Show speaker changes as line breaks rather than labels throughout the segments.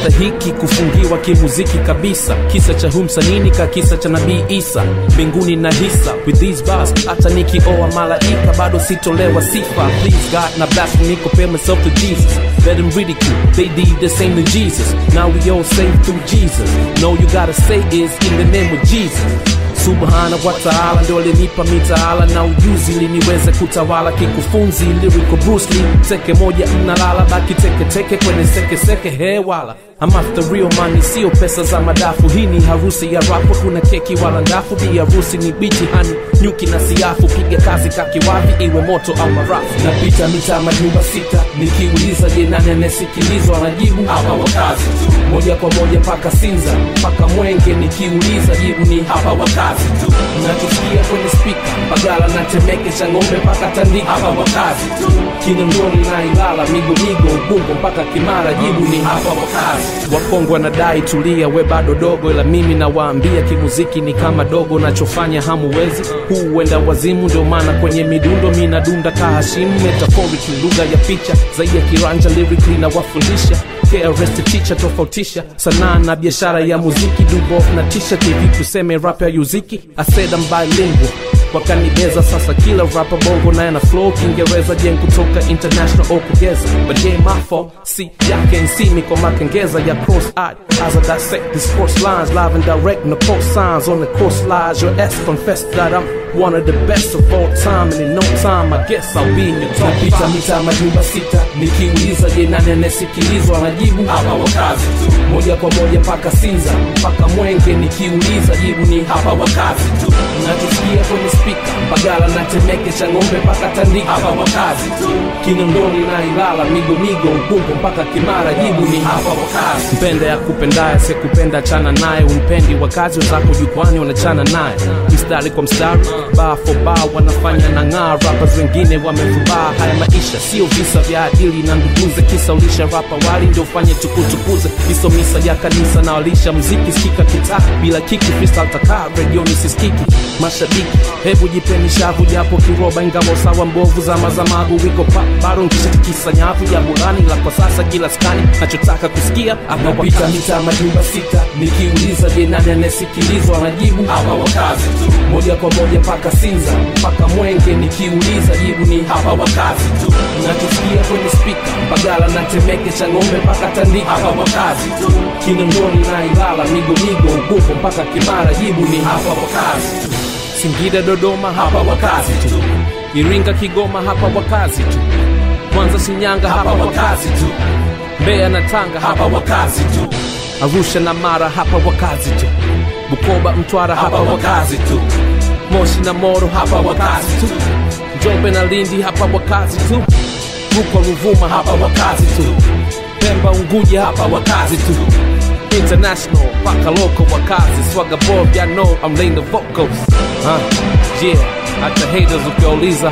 stahiki kufungiwa kimuziki kabisa kisa cha humsanini ka kisa cha nabii isa mbinguni na hisa with these bars hata nikioa malaika bado sitolewa sifa please god na blasphemy compare myself to jesus let them ridicule they did the same to jesus now we all saved through jesus no you gotta say is in the name of jesus subhana wa taala ndio alinipa mitaala na ujuzi ili niweze kutawala kikufunzi lyrical Bruce Lee teke moja mnalala baki teke teke kwenye seke seke hewala I'm after real money sio pesa za madafu hii ni harusi ya rapo kuna keki wala ndafu bi harusi ni bichi hani nyuki na siafu piga kazi kakiwavi iwe moto au marafu napita mitaa majumba sita nikiuliza je nani anayesikilizwa anajibu hapa wakazi tu moja kwa moja mpaka sinza mpaka mwenge nikiuliza jibu ni hapa wakazi tu nachosikia kwenye spika bagala na temeke cha ng'ombe mpaka tandika hapa wakazi tu kinondoni na ilala migomigo ubungo mpaka kimara jibu ni hapa wakazi wakongwe wanadai tulia we bado dogo ila mimi nawaambia kimuziki ni kama dogo nachofanya hamuwezi huu huenda wazimu ndio maana kwenye midundo mi nadunda kahashimu metaphorically lugha ya picha zaidi ya kiranja lyrically na wafundisha KRS teacher tofautisha sanaa na biashara ya muziki dubof na tisha tv tuseme rap ya yuziki aseda bilingual wakanibeza sasa kila rapa bongo naye na flow kiingereza jen kutoka international okugeza but yeah my fault si yake nsimi kwa makengeza ya cross eyed as I dissect these course lines live and direct no course signs on the course lies your ass confess that I'm one of the best of all time and in no time I guess I'll be in your top napita mita majumba sita nikiuliza je nani anayesikilizwa anajibu hapa wakazi tu moja kwa moja mpaka sinza mpaka mwenge nikiuliza jibu ni hapa wakazi tu nachosikia kwenye spika bagala na temeke cha ng'ombe mpaka tandika hapa wakazi tu kinondoni na ilala migomigo ubungo mpaka kimara jibu ni hapa wakazi mpende ya kupendaye sekupenda chana naye umpendi wakazi wenzako jukwani wanachana naye mstari kwa mstari baa for baa wanafanya na ng'aa rappers wengine wamefubaa haya maisha sio visa vya adili na nduguze kisa ulisha rapa wali ndio ufanye tukutukuze iso misa ya kanisa na walisha mziki sikika kitaa bila kiki freestyle takaa redioni sisikiki mashabiki hebu jipeni shavu japo kiroba ingawa sawa mbovu zama za magu wiko pa bado nkishatikisa nyavu ya burani la kwa sasa kila skani nachotaka kusikia anapita mita majumba sita nikiuliza je nani anayesikilizwa anajibu hapa wakazi tu moja kwa moja mpaka sinza mpaka mwenge nikiuliza jibu ni hapa wakazi tu nachosikia kwenye spika bagala na temeke cha ng'ombe mpaka tandika hapa wakazi tu kinondoni na ilala migomigo ubungo mpaka kimara jibu ni hapa wakazi tu Singida, Dodoma, hapa wakazi tu. Iringa, Kigoma, hapa wakazi tu. Mwanza, Shinyanga, hapa wakazi tu. Mbeya na Tanga, hapa wakazi tu. Arusha na Mara, hapa wakazi tu. Bukoba, Mtwara, hapa wakazi tu. Moshi na Moro, hapa wakazi tu. Njombe na Lindi, hapa wakazi tu. Rukwa, Ruvuma, hapa wakazi tu. Pemba, Unguja, hapa wakazi tu. International, paka local wakazi Swagga bob, y'all know I'm laying the vocals huh? Yeah, hata haters ukiwauliza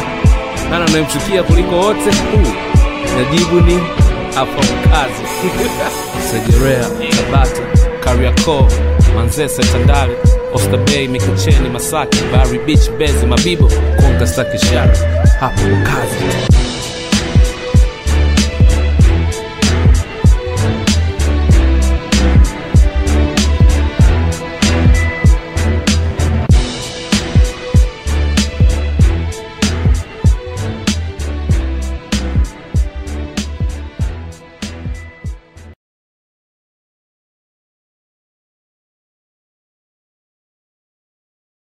nani anayemchukia kuliko wote uh, najibu ni hapa wakazi Segerea, Tabata, Kariakoo, Manzese, Tandale, Oysterbay, Mikocheni, Masaki, Bari Beach, Mbezi, Mabibo, Konga, Sakishara, hapa wakazi